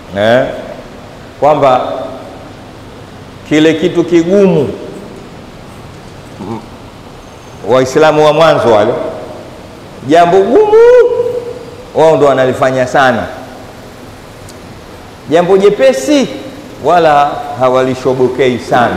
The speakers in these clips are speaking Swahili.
eh, kwamba kile kitu kigumu Waislamu wa mwanzo wale, jambo gumu wao ndo wanalifanya sana, jambo jepesi wala hawalishobokei sana.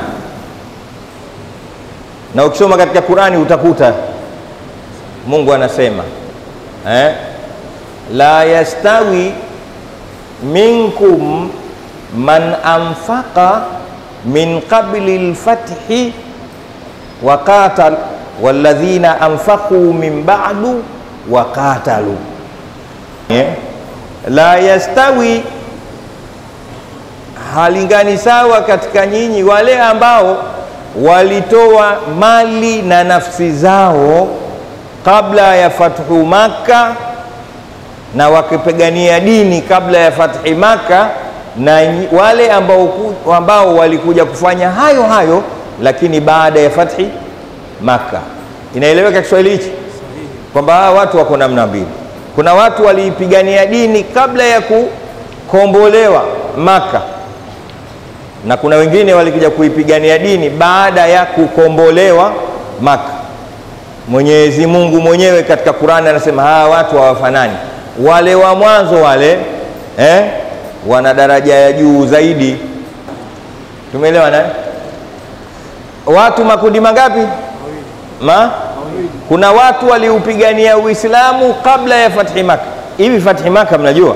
Na ukisoma katika Qurani utakuta Mungu anasema eh, la yastawi minkum man anfaqa min qabli lfathi wa qatal walladhina anfaqu min ba'du wa qatalu eh, la yastawi halingani sawa katika nyinyi wale ambao walitoa mali na nafsi zao kabla ya fathu Makka na wakipigania dini kabla ya fathi Makka na wale ambao, ambao walikuja kufanya hayo hayo lakini baada ya fathi Makka. Inaeleweka Kiswahili hichi kwamba hawa watu wako namna mbili. Kuna watu waliipigania dini kabla ya kukombolewa Makka na kuna wengine walikuja kuipigania dini baada ya kukombolewa Makka. Mwenyezi Mungu mwenyewe katika Qur'ani anasema hawa watu hawafanani. Wale wa mwanzo wale eh, wana daraja ya juu zaidi. Tumeelewa na watu makundi mangapi? Ma? Kuna watu waliupigania Uislamu kabla ya fathi Makka. Hivi fathi Makka mnajua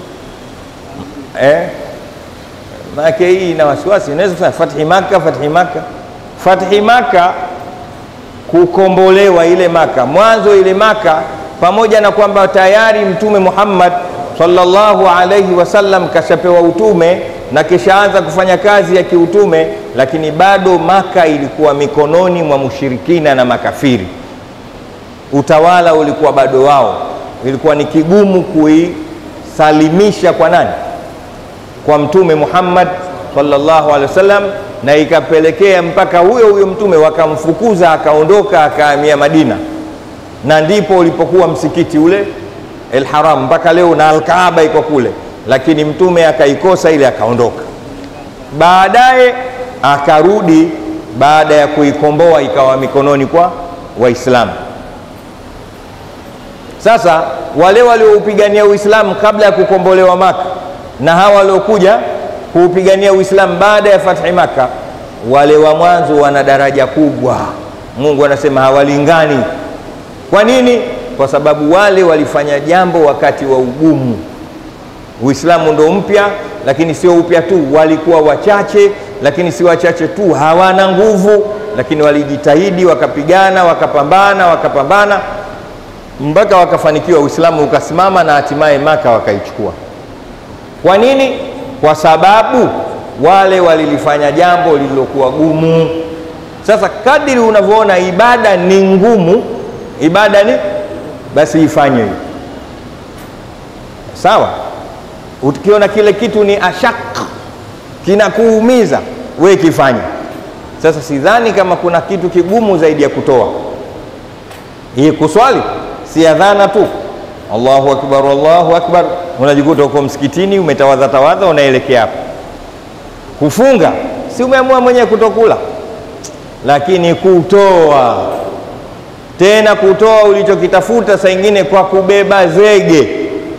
eh? Maanake hii ina wasiwasi, inaweza kusema fathi Makka, fathi Makka, fathi Makka, kukombolewa ile Makka, mwanzo ile Makka, pamoja na kwamba tayari Mtume Muhammad sallallahu alaihi wasallam kashapewa utume na kishaanza kufanya kazi ya kiutume, lakini bado Makka ilikuwa mikononi mwa mushirikina na makafiri. Utawala ulikuwa bado wao, ilikuwa ni kigumu kuisalimisha kwa nani? kwa Mtume Muhammad sallallahu alaihi wasallam, na ikapelekea mpaka huyo huyo mtume wakamfukuza akaondoka akahamia Madina, na ndipo ulipokuwa msikiti ule El Haram mpaka leo na Alkaaba iko kule, lakini mtume akaikosa ile akaondoka. Baadaye akarudi baada ya kuikomboa ikawa mikononi kwa Waislamu. Sasa wale walioupigania Uislamu kabla ya kukombolewa Maka na hawa waliokuja kuupigania Uislamu baada ya fathi Maka, wale wa mwanzo wana daraja kubwa. Mungu anasema hawalingani. Kwa nini? Kwa sababu wale walifanya jambo wakati wa ugumu. Uislamu ndo mpya, lakini sio upya tu, walikuwa wachache, lakini si wachache tu, hawana nguvu, lakini walijitahidi, wakapigana, wakapambana, wakapambana mpaka wakafanikiwa, Uislamu ukasimama na hatimaye Maka wakaichukua. Kwa nini? Kwa sababu wale walilifanya jambo lililokuwa gumu. Sasa kadiri unavyoona ibada ni ngumu, ibada ni basi ifanye hiyo, sawa. Ukiona kile kitu ni ashak, kinakuumiza, we kifanye. Sasa sidhani kama kuna kitu kigumu zaidi ya kutoa hii. Kuswali si adhana tu Allahu akbar, Allahu akbar, unajikuta uko msikitini umetawadha tawadha, unaelekea hapo. Kufunga si umeamua mwenyewe kutokula, lakini kutoa tena, kutoa ulichokitafuta saa ingine kwa kubeba zege.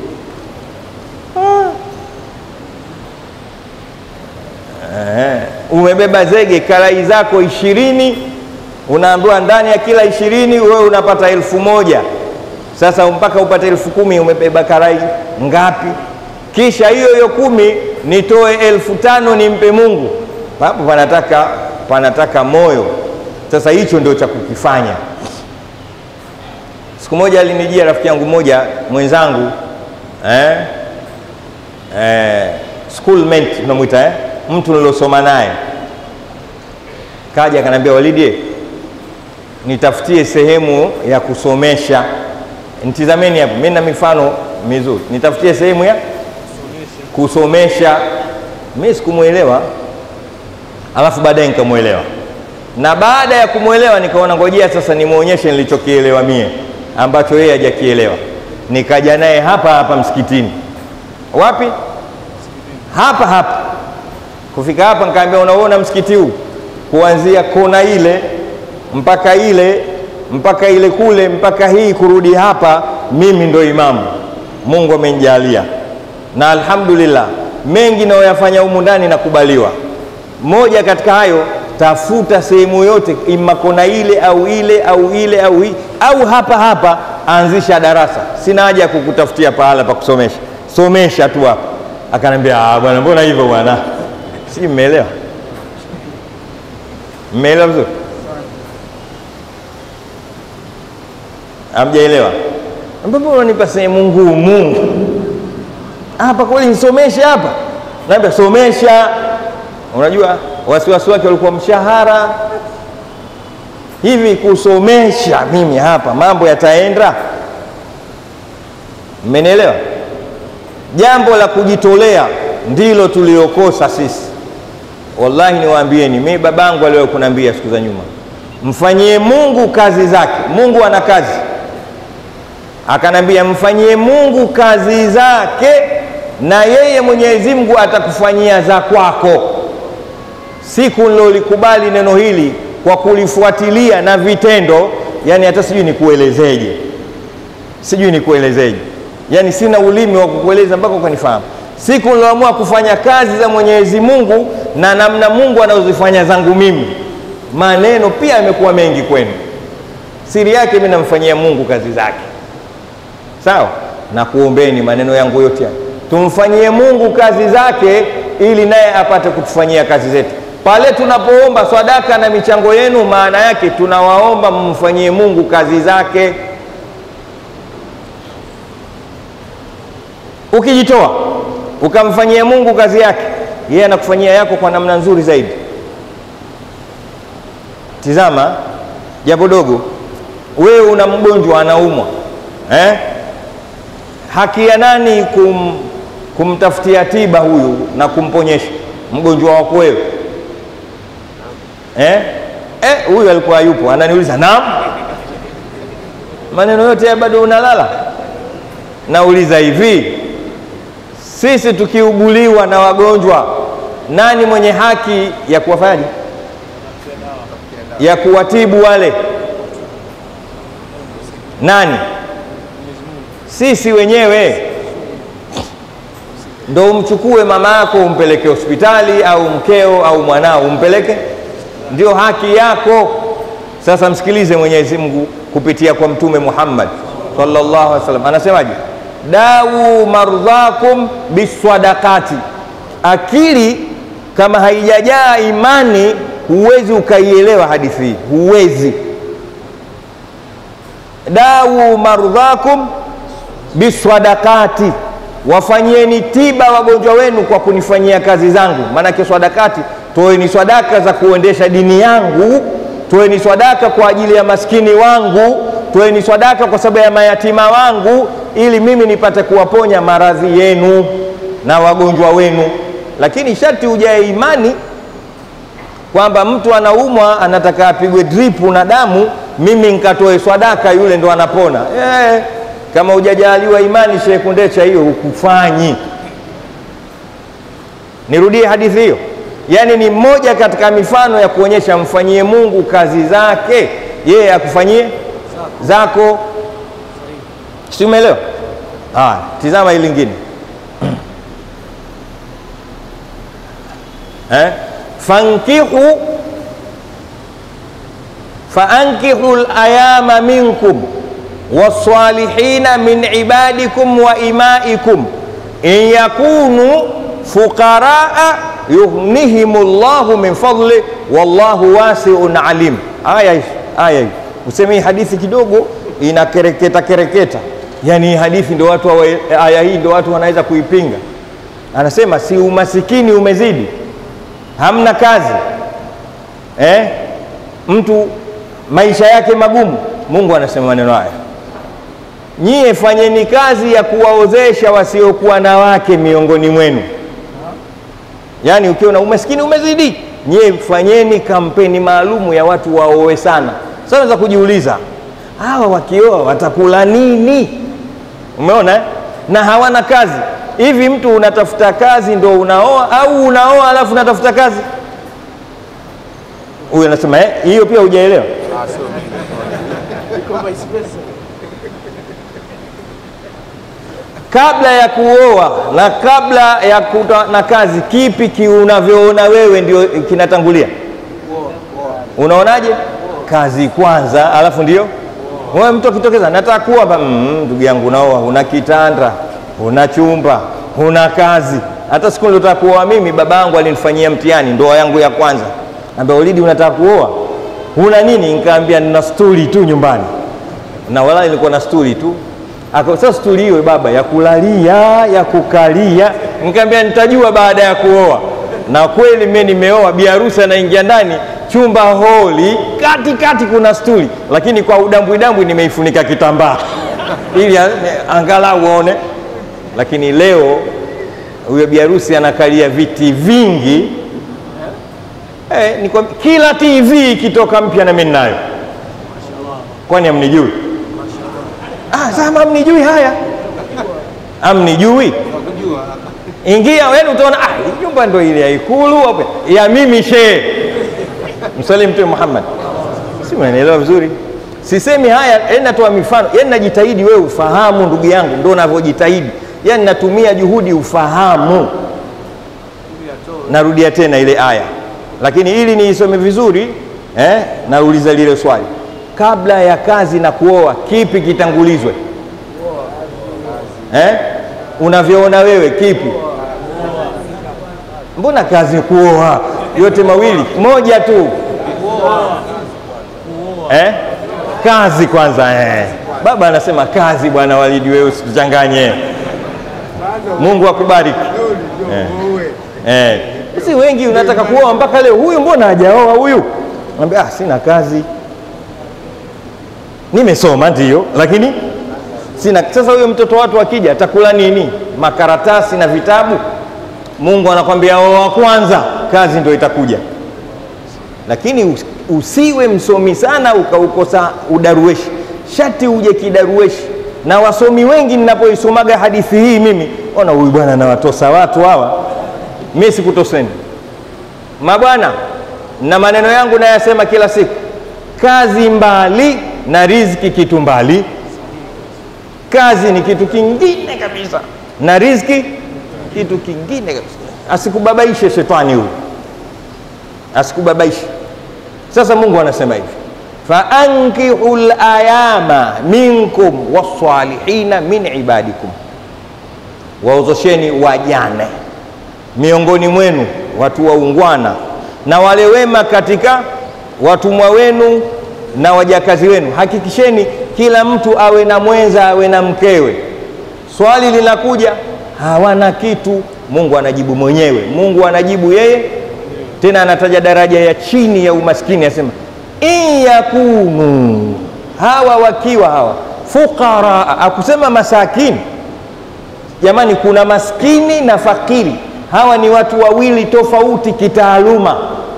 Eh, umebeba zege karai zako ishirini, unaambiwa ndani ya kila ishirini wewe unapata elfu moja sasa mpaka upate elfu kumi umebeba karai ngapi? Kisha hiyo hiyo kumi nitoe elfu tano nimpe Mungu. Hapo panataka panataka moyo. Sasa hicho ndio cha kukifanya. Siku moja alinijia rafiki yangu mmoja mwenzangu eh? Eh, schoolmate tunamwita eh? mtu nilosoma naye, kaja akaniambia, Walidi, nitafutie sehemu ya kusomesha Nitizameni hapo, mimi na mifano mizuri, nitafutie sehemu ya kusomesha. Mimi sikumwelewa, alafu baadaye nikamwelewa, na baada ya kumwelewa nikaona ngojea sasa nimwonyeshe nilichokielewa mie ambacho yeye hajakielewa. Nikaja naye hapa hapa msikitini. Wapi? hapa hapa kufika hapa, nikaambia unaona msikiti huu kuanzia kona ile mpaka ile mpaka ile kule mpaka hii kurudi hapa, mimi ndo imamu. Mungu amenijalia na alhamdulillah, mengi nayoyafanya humu ndani nakubaliwa. Moja katika hayo, tafuta sehemu yote, ima kona ile au ile au ile au hii au hapa hapa, anzisha darasa. Sina haja ya kukutafutia pahala pa kusomesha, somesha tu hapa. Akanambia ah, bwana, mbona hivyo bwana? Si mmeelewa? Mmeelewa vizuri? Hamjaelewa? ambapo unanipa sehemu ngumu hapa kweli, nisomeshe hapa? Naambia somesha. Unajua wasiwasi wake walikuwa mshahara hivi, kusomesha mimi hapa mambo yataenda? Mmenielewa? Jambo la kujitolea ndilo tuliokosa sisi. Wallahi niwaambieni, mimi babangu aliwahi kuniambia siku za nyuma, mfanyie Mungu kazi zake. Mungu ana kazi akanambia mfanyie Mungu kazi zake na yeye Mwenyezi Mungu atakufanyia za kwako. Siku nilolikubali neno hili kwa kulifuatilia na vitendo, yani hata sijui nikuelezeje, sijui nikuelezeje, yani sina ulimi wa kukueleza mpaka ukanifahamu. Siku niloamua kufanya kazi za Mwenyezi Mungu na namna Mungu anazozifanya zangu mimi, maneno pia yamekuwa mengi kwenu. Siri yake mimi namfanyia Mungu kazi zake Sawa, na kuombeni maneno yangu yote haya, tumfanyie Mungu kazi zake ili naye apate kutufanyia kazi zetu. Pale tunapoomba sadaka na michango yenu, maana yake tunawaomba mmfanyie Mungu kazi zake. Ukijitoa ukamfanyia Mungu kazi yake, yeye anakufanyia yako kwa namna nzuri zaidi. Tizama jambo dogo, wewe una mgonjwa anaumwa, eh? haki ya nani kum, kumtafutia tiba huyu na kumponyesha mgonjwa wako wewe eh? Eh, huyu alikuwa yupo ananiuliza naam, maneno yote ya bado unalala. Nauliza hivi, sisi tukiuguliwa na wagonjwa, nani mwenye haki ya kuwafanyaje, ya kuwatibu wale? Nani? Sisi wenyewe ndo umchukue mama yako umpeleke hospitali au mkeo au mwanao umpeleke, ndio haki yako. Sasa msikilize Mwenyezi Mungu kupitia kwa Mtume Muhammad sallallahu alaihi wasallam anasemaje? dawu mardhakum biswadakati. Akili kama haijajaa imani, huwezi ukaielewa hadithi hii, huwezi. dawu mardhakum biswadakati, wafanyieni tiba wagonjwa wenu kwa kunifanyia kazi zangu. Maanake swadakati, toeni swadaka za kuendesha dini yangu, toeni swadaka kwa ajili ya maskini wangu, toeni swadaka kwa sababu ya mayatima wangu, ili mimi nipate kuwaponya maradhi yenu na wagonjwa wenu. Lakini sharti ujae imani kwamba mtu anaumwa anataka apigwe dripu na damu, mimi nikatoe swadaka, yule ndo anapona eh. Kama hujajaliwa imani, Sheikh Kundecha, hiyo hukufanyi. Nirudie hadithi hiyo, yaani ni mmoja katika mifano ya kuonyesha mfanyie Mungu kazi zake, yeye akufanyie zako. Si umeelewa? Ah, tizama hili lingine eh? fankihu faankihu layama minkum wasalihina min ibadikum wa imaikum in yakunu fuqaraa yughnihim llahu min fadli wallahu wasiun alim. Aya hii aya hii useme hii hadithi kidogo inakereketa kereketa, yani hii hadithi ndio watu wa, aya hii ndio watu wanaweza kuipinga. Anasema si umasikini umezidi, hamna kazi eh? mtu maisha yake magumu. Mungu anasema maneno haya nyie fanyeni kazi ya kuwaozesha wasiokuwa na wake miongoni mwenu. Yaani ukiwa na umaskini umezidi, nyie fanyeni kampeni maalumu ya watu waoe sana. Sasa unaweza kujiuliza hawa wakioa watakula nini? Umeona eh? na hawana kazi. hivi mtu unatafuta kazi ndo unaoa au unaoa alafu unatafuta kazi? Huyu anasema eh, hiyo pia hujaelewa. Kabla ya kuoa na kabla ya kuta na kazi, kipi ki unavyoona wewe ndio kinatangulia? Unaonaje? Kazi kwanza, alafu ndio wewe. Mtu akitokeza nataka kuoa, ba- mm, ndugu yangu, unaoa, una kitanda, una chumba, una kazi. Hata siku nilotaka kuoa mimi, baba yangu alinifanyia mtihani, ndoa yangu ya kwanza. Ambia Ulidi, unataka kuoa, una nini? Nikaambia nina stuli tu nyumbani, na wala nilikuwa na stuli tu Aka- sasa stuli hiyo baba ya kulalia ya kukalia, nikamwambia nitajua baada ya kuoa. Na kweli mimi nimeoa, bi harusi anaingia ndani, chumba holi, kati kati kuna stuli, lakini kwa udambwi dambwi nimeifunika kitambaa ili a- angalau uone. Lakini leo huyo bi harusi anakalia viti vingi eh, ni kwa, kila TV ikitoka mpya na mimi ninayo. Kwani amnijui? Ah, sasa amnijui haya, amnijui ingia wewe utaona, ah, hii nyumba ndo ile ya Ikulu hapo ya mimi shehe msali Mtume Muhammad, si unanielewa vizuri? Sisemi haya, yani natoa mifano, yani najitahidi wewe ufahamu, ndugu yangu, ndo navyojitahidi, yani natumia juhudi ufahamu. Narudia tena ile aya, lakini ili niisome vizuri eh, nauliza lile swali kabla ya kazi na kuoa, kipi kitangulizwe? Eh? Unavyoona wewe kipi? Mbona kazi kuoa yote mawili moja tu eh? Kazi kwanza eh. Baba anasema kazi, bwana Walidi, wewe usituchanganye. Mungu akubariki eh. Eh. Si wengi unataka kuoa mpaka leo, huyu mbona hajaoa huyu? Naambia ah, sina kazi nimesoma ndio, lakini sina. Sasa huyo mtoto watu akija atakula nini? Makaratasi na vitabu? Mungu anakwambia oa kwanza, kazi ndio itakuja. Lakini us- usiwe msomi sana ukaukosa udarueshi, shati uje kidarueshi. Na wasomi wengi ninapoisomaga hadithi hii mimi, ona huyu bwana anawatosa watu hawa. Mimi sikutoseni mabwana, na maneno yangu nayasema kila siku kazi mbali na riziki kitu mbali. Kazi ni kitu kingine kabisa na riziki kitu kingine kabisa. Asikubabaishe shetani huyu, asikubabaishe. Sasa Mungu anasema hivi, faankihu layama minkum wassalihina min ibadikum, waozosheni wajane miongoni mwenu, watu waungwana na wale wema katika watumwa wenu na wajakazi wenu. Hakikisheni kila mtu awe na mwenza, awe na mkewe. Swali linakuja, hawana kitu. Mungu anajibu mwenyewe, Mungu anajibu yeye, tena anataja daraja ya chini ya umaskini, asema in yakunu, hawa wakiwa hawa fuqara, akusema masakini. Jamani, kuna maskini na fakiri, hawa ni watu wawili tofauti kitaaluma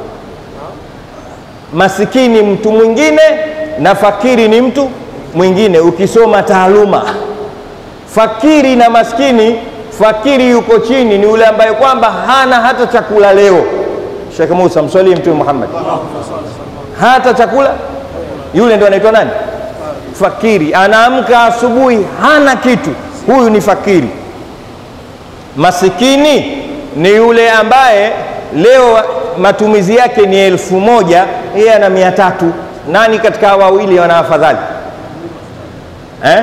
masikini mtu mwingine na fakiri ni mtu mwingine ukisoma taaluma. Fakiri na maskini, fakiri yuko chini ni yule ambaye kwamba hana hata chakula leo. Sheikh Musa mswalie Mtume Muhammad, hata chakula, yule ndo anaitwa nani? Fakiri. Anaamka asubuhi hana kitu, huyu ni fakiri. Masikini ni yule ambaye leo matumizi yake ni elfu moja yeye ana mia tatu. Nani katika hawa wawili wana afadhali eh?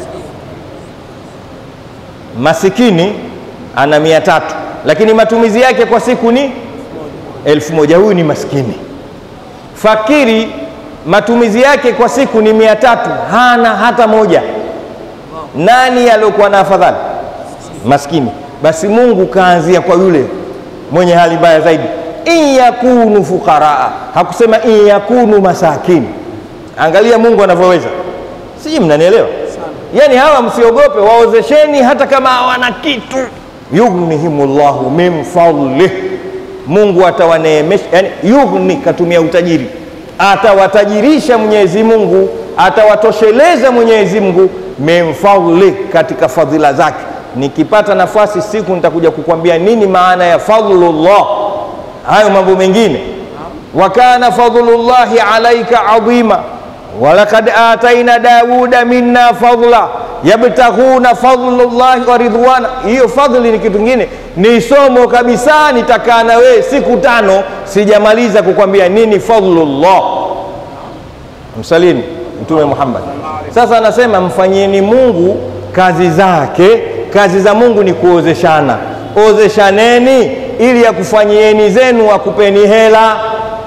Masikini ana mia tatu lakini matumizi yake kwa siku ni elfu moja. Huyu ni maskini. Fakiri matumizi yake kwa siku ni mia tatu, hana hata moja. Nani aliokuwa na afadhali? Maskini. Basi Mungu kaanzia kwa yule mwenye hali mbaya zaidi, in yakunu fuqaraa, hakusema in yakunu masakini. Angalia Mungu anavyoweza, sijui mnanielewa? Yaani hawa msiogope, waozesheni hata kama hawana kitu. Yughnihimullahu min fadlih, Mungu atawaneemesha. Yani yughni, katumia utajiri, atawatajirisha Mwenyezi Mungu, atawatosheleza Mwenyezi Mungu min fadlih, katika fadhila zake. nikipata nafasi siku nitakuja kukwambia nini maana ya fadlullah, hayo mambo mengine. wa kana fadlullahi alaika adhima walakad ataina Dawuda minna fadla yabtaghuna fadlullahi wa ridwana. Hiyo fadhli ni kitu kingine, ni somo kabisa. Nitakaa na wewe siku tano sijamaliza kukwambia nini fadlullah. Msalini Mtume Muhammad. Sasa anasema mfanyieni Mungu kazi zake. Kazi za Mungu ni kuozeshana, ozeshaneni ili akufanyieni zenu akupeni hela.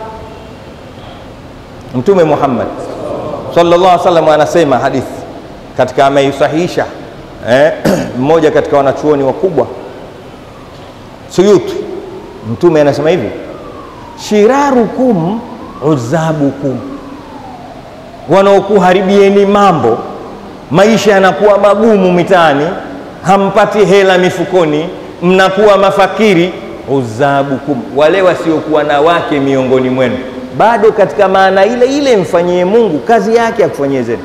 Mtume Muhammad sallallahu alaihi wasallam anasema hadithi katika ameisahihisha eh, mmoja katika wanachuoni wakubwa Suyuti. Mtume anasema hivi, shirarukum uzabukum, wanaokuharibieni mambo, maisha yanakuwa magumu mitaani, hampati hela mifukoni, mnakuwa mafakiri. Uzabukum, wale wasiokuwa na wake miongoni mwenu bado katika maana ile ile, mfanyie Mungu kazi yake akufanyie zenu.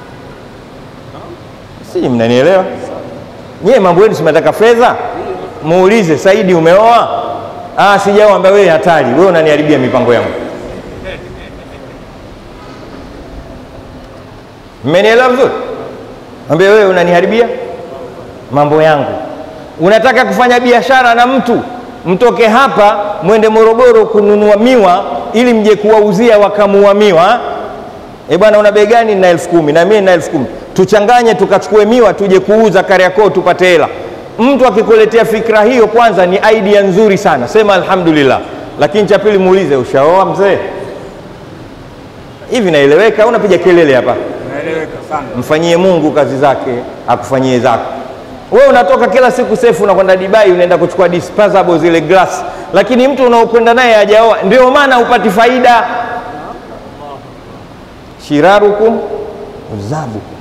Si mnanielewa nyie? Mambo yenu simetaka fedha, muulize Saidi, umeoa? Ah, sijaoa. Ambia wewe hatari, wewe unaniharibia mipango yangu. Mmenielewa vizuri? Ambia wewe unaniharibia mambo yangu. Unataka kufanya biashara na mtu, mtoke hapa mwende Morogoro kununua miwa ili mje kuwauzia wakamua miwa. E bwana, una bei gani? na elfu kumi na mimi na elfu kumi tuchanganye tukachukue miwa tuje kuuza Kariakoo tupate hela. Mtu akikuletea fikra hiyo, kwanza ni idea nzuri sana, sema alhamdulillah. Lakini cha pili muulize, ushaoa mzee? Hivi naeleweka? Unapiga kelele hapa? Naeleweka sana. Mfanyie Mungu kazi zake akufanyie zako. Wewe unatoka kila siku sefu, unakwenda Dubai, unaenda kuchukua disposable zile glass, lakini mtu unaokwenda naye hajaoa, ndio maana hupati faida. Shirarukum uzabukum